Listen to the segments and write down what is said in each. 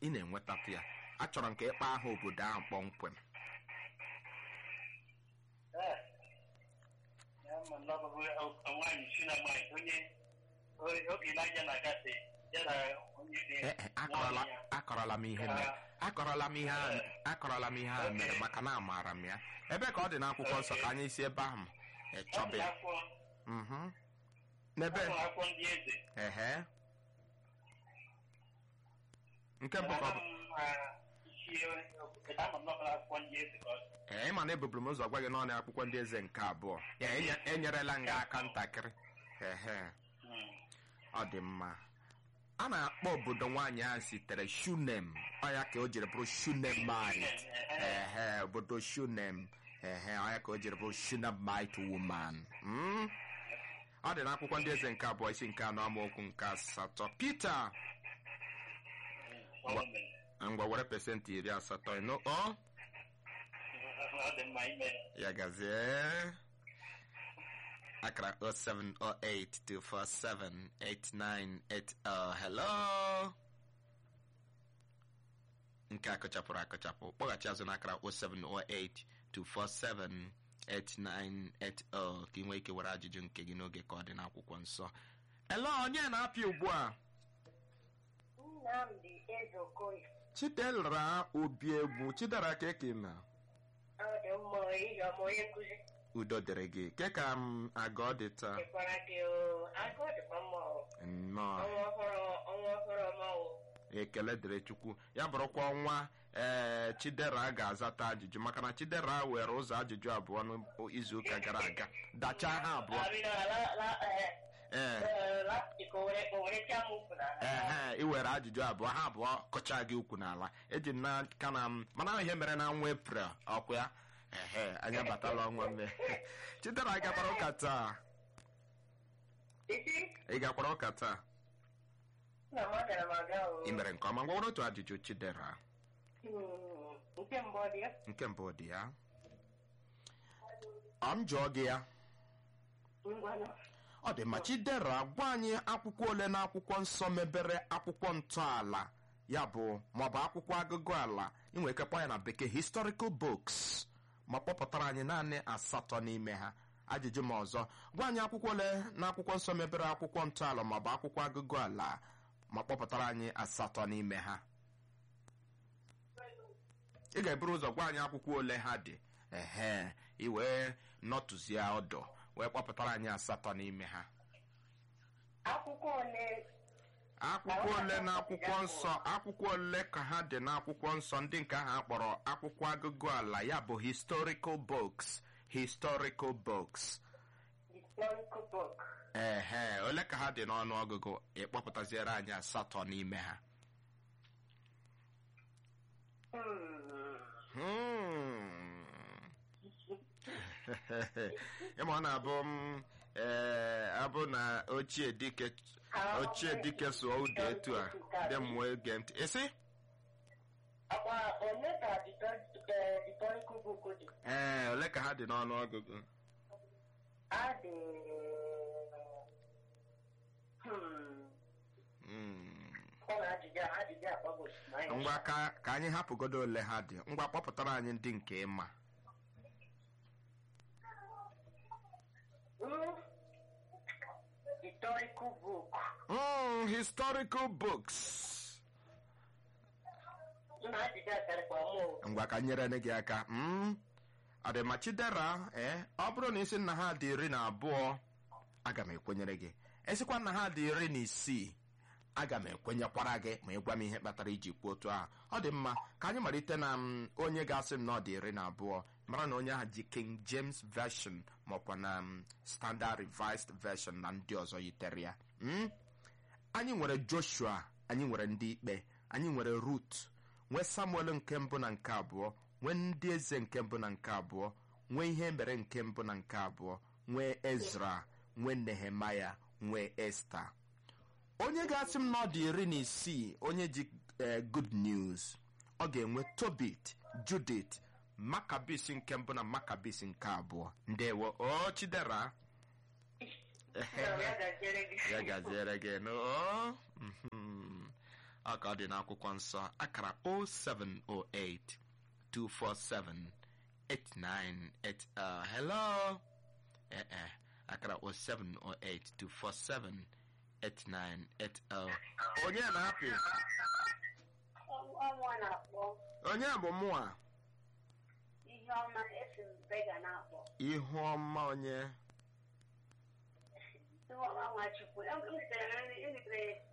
ị na-enwetatụ ya achọrọ m ka ịkpa aha obodo ahụ kpọmkwem Ee. Ya ma na ọ bụ nwaanyị si na nwaanyị onye o- oge n'anya na-agafe ya na onye dị Ee, e, akọrọla akọrọla m ihe mere akọrọla m ihe a- akọrọla m ihe a mere maka na amaara m ya ebe ka ọ dị n'akwụkwọ nsọ ka anyị si ebe ahụ e, chọba ya Mhm. n'ebe akwụkwọ ndị eze ehe nke mbụ ka ọ bụ isi ama m n'ọbụla akwụkwọ ndị eze ka ọ dị. ee ịma na ebuburu m ụzọ gwa gị n'ọnụ akwụkwọ ndị eze nke abụọ ya enye- enyerela m gị aka ntakịrị ehe Hmm. ọ dị mma a na-akpọ obodo nwaanyị ahụ sitere shunem ọya ka o jiri bụrụ shunemite ehe obodo shunem ehe ọya ka o jiri bụrụ shunemite woman Mm? ọ dị n'akwụkwọ ndị eze nke abụọ isi nke anọ amaokwu nke asatọ Pita Ọ mere. ngwa were pesentị iri asatọ ịnụ ọ Ọ dị mma ime ya gazie akara 07082478980 hello nke a kụchapụrụ akụchapụ kpọghachi azụ n'akara 07082478980 ka ị nwee ike were ajụjụ nke gị n'oge ka ọ dị n'akwụkwọ nsọ hello onye na-apịa ugbu a Nnamdi Ezeokoye chidera obi egwu chidera ka eke na ọ dị mma ihe ọma onye nkụzi udo dịrị gị ke ka m aga ọ dị taa dịkwara gị o agụ dịkwa mma o nnọọ ọnwa ọhụrụ ọnwa ọhụrụ ọma o ekele dịrị chukwu ya bụrụkwa ọnwa ee chidera ga-azata ajụjụ maka na chidera were ụzọ ajụjụ abụọ n'izuụka gara aga dachaa ha abụọ Arịna la la eh, ee eh, lastik o were o were tia m ukwu n'ala ehe iwere ajụjụ abụọ ha abụọ kọchaa gị ukwu n'ala eji m n'aka na m mana ihe mere na nwa eprel ọkwa ya ehe anya batala ọnwa mme chidera ị gakwara ụka taa isi ị gakwara ụka taa nna m agara m aga o ị mere nke ọma ngwa were otu ajụjụ chidera Hmm, nke mbụ ọ dị ya nke mbụ dị ya ọ m jụọ gị ya ngwanụ ọ dị ma chidera gwa anyị akwụkwọ ole na akwụkwọ nsọ mebere akwụkwọ ntọala ya bụ maọbụ akwụkwọ agụgụ ala inwe ike kpọọ ya na bekee historical books ma kpọpụtara anyị naanị asatọ n'ime ha ajụjụ ma ọzọ gwa anyị akwụkwọ ole na akwụkwọ nsọ mebere akwụkwọ ntọala maọbụ akwụkwọ agụgụ ala ma kpọpụtara anyị asatọ n'ime ha ị ga-eburu ụzọ gwa anyị akwụkwọ ole ha dị ehe i wee nọtụzie ọdụ wee kpọpụtara anyị asatọ n'ime ha akwụkwọ ole akwụkwọ ole na akwụkwọ nsọ akwụkwọ ole ka ha dị n'akwụkwọ nsọ ndị nke ahụ akpọrọ akwụkwọ agụgụ ala ya bụ historical books historical books historical book ehe ole ka ha dị n'ọnụ ọgụgụ ịkpọpụtaziere anyị asatọ n'ime ha Hmm. Hmm. ịma ọ na-abụ m ee abụ na ochie dike ochie dike sụọ ụda etu a dị m wee gee ntị isi akwa ole ka dito- eh, historical book dị ee ole ka ha dị n'ọnụ ọgụgụ adị hmm, Hmm. ọ na ajụjụ a- ajụjụ akpọgo ngwa ka ka anyị hapụgodo ole ha dị ngwa kpọpụtara anyị ndị nke ịma Hmm, historical book Mm, historical books nna ajụjụ a karịkwa mụ ngwa ka nyere gị aka mm? ọdịma chidera ee ọ bụrụ na isi nna ha dị iri na abụọ aga m ekwenyere gị esikwa nna ha dị iri na isii aga m ekwenyekwara gị ma ịgwa m ihe kpatara iji kwuo otu ahụ ọ dị mma ka anyị malite na mm, onye ga-asị m na ọ dị iri na abụọ mara na onye ahụ ji king james version maọkwa na mm, standard revised version na ndị ọzọ yitere ya mm? anyị nwere joshua anyị nwere ndị ikpe anyị nwere rut nwee samuel nke mbụ na nke abụọ nwee ndị eze nke mbụ na nke abụọ nwee ihe mere nke mbụ na nke abụọ nwee ezra nwee nehemaya nwee esta onye ga-asị m na ọ dị iri na isii onye ji eh, good news ọ ga-enwe tobit judith makabis nke mbụ na makabis nke abụọ ndewo o chidera Na ya gaziere gị ya gaziere gị nụ o Mhm. ọ ka ọ dị n'akwụkwọ nsọ akara 0708 247 8980 hello eh eh akara 0708 247 8980 onye na-apị ọnwa na-akpọ onye bụ mụa ihe ọma esi m bega na-akpọ ihu ọma onye ihe ọma nwachukwu emepere emepere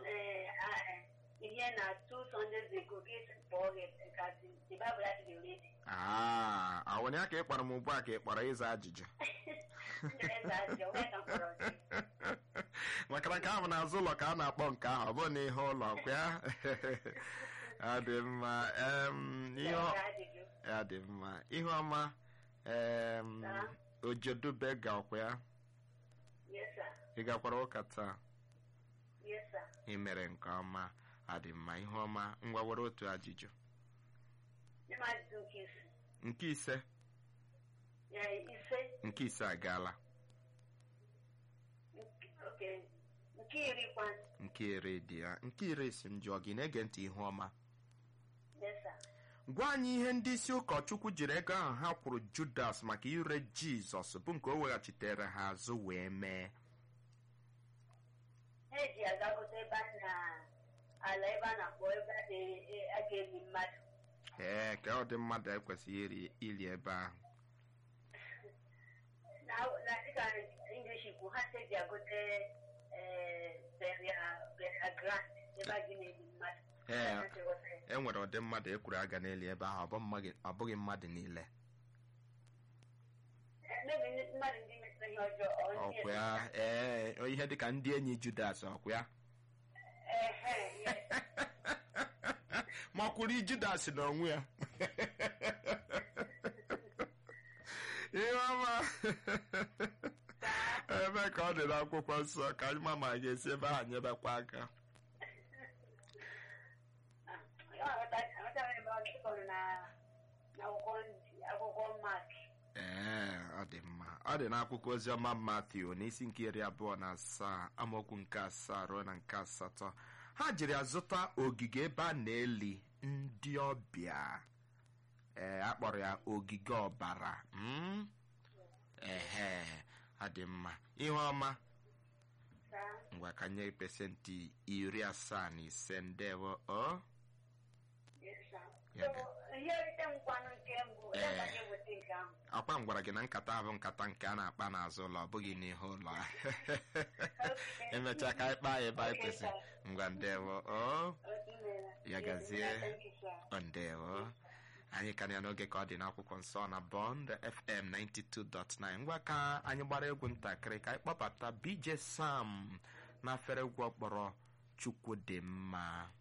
ihe na two sundays ago ka esi kpọọ gị kasị the bible adịghị ready aa awụnye ka ị kpọrọ m ugbu a ka ị kpọrọ ịza ajụjụ ndị eze ajọ onye ka m kpọrọ gị maka na nke ahụ n'azụ ụlọ ka a na-akpọ nke ahụ ọ bụrụ na ihe ụlọ kwa ya ọ dị mma em, ihe ọ- Ndị ajụjụ ya dị mma ihe ọma em, Taa. ojedube ga ọkwa ya yes sir ị gakwara ụka taa yes sir ị mere nke ọma ọ dị mma ihe ọma ngwa were otu ajụjụ ndị m ajụjụ nke isi nke ise ya ise nke ise agaala nke- okay nke iri kwa nke iri dị ya nke iri si m jụọ gị na-ege ntị ihe ọma yes sir gwa anyị ihe ndị isi ụkọchukwu jiri ego ahụ ha kwụrụ judas maka ire jizọs bụ nke o weghachitere ha azụ wee mee ha eji agagote ebe a na ala ebe a na-akpọ ebe a na- a ga-eli mmadụ ee ka ọ dị mmadụ ekwesịghị iri ili ebe ahụ na na dịka english kwu ha si eji agote eh, burial burial ground ebe a ga na-eli mmadụ Ee. Ha si ghọta ya. e nwere ụdị mmadụ ekwuru aga n'eli ebe ahụ ọ bụ mmadụ- ọ bụghị mmadụ niile Eh, maybe ndị- mmadụ ndị metụrụ ihe ọjọọ ọ ndị ọkwa ya ee ihe dịka ndị enyi judas ọkwa ya Ehe, yes. ma ọ kwuru judas n'onwe ya ihe ọma ebe ka ọ dị n'akwụkwọ nsọ ka anyị ma ma a ga-esi ebe ahụ nyebekwa aka Ah, ya aghọta- aghọtara ebe ọ dịkọrọ na- n'akwụkwọ ndị- akwụkwọ Mark. ee ọ dị mma ọ dị n'akwụkwọ oziọma Matiu n'isi nke iri abụọ na asaa amaokwu nke asaa ruo na nke asatọ ha jiri azụta ogige ebe a na-eli ndị ọbịa ee a kpọrọ ya ogige ọbara mm? ehe ọ dị mma ihe ọma Saa, ngwa ka nye pesentị iri asaa na ise ndewo o yes, sir. Ya So, ihe nrite m kwanụ nke mbụ ya ka anyị weta nke ahụ akwa m gwara gị na nkata ahụ nkata nke a na-akpa n'azụ ụlọ ọ bụghị n'ihu ụlọ Okay. emechaa ka anyị kpaa ya ebe anyị Okay, kwesịrị sir. ngwa ndewo o Okay, meela. Ya gazie. Thank you, sir. ọ ndewo anyị ka na ya n'oge ka ọ dị n'akwụkwọ nsọ na bond fm 92.9 ngwa ka anyị gbara egwu ntakịrị ka anyị kpọbata bj sam na afere egwu ọkpọrọ chukwu dị mma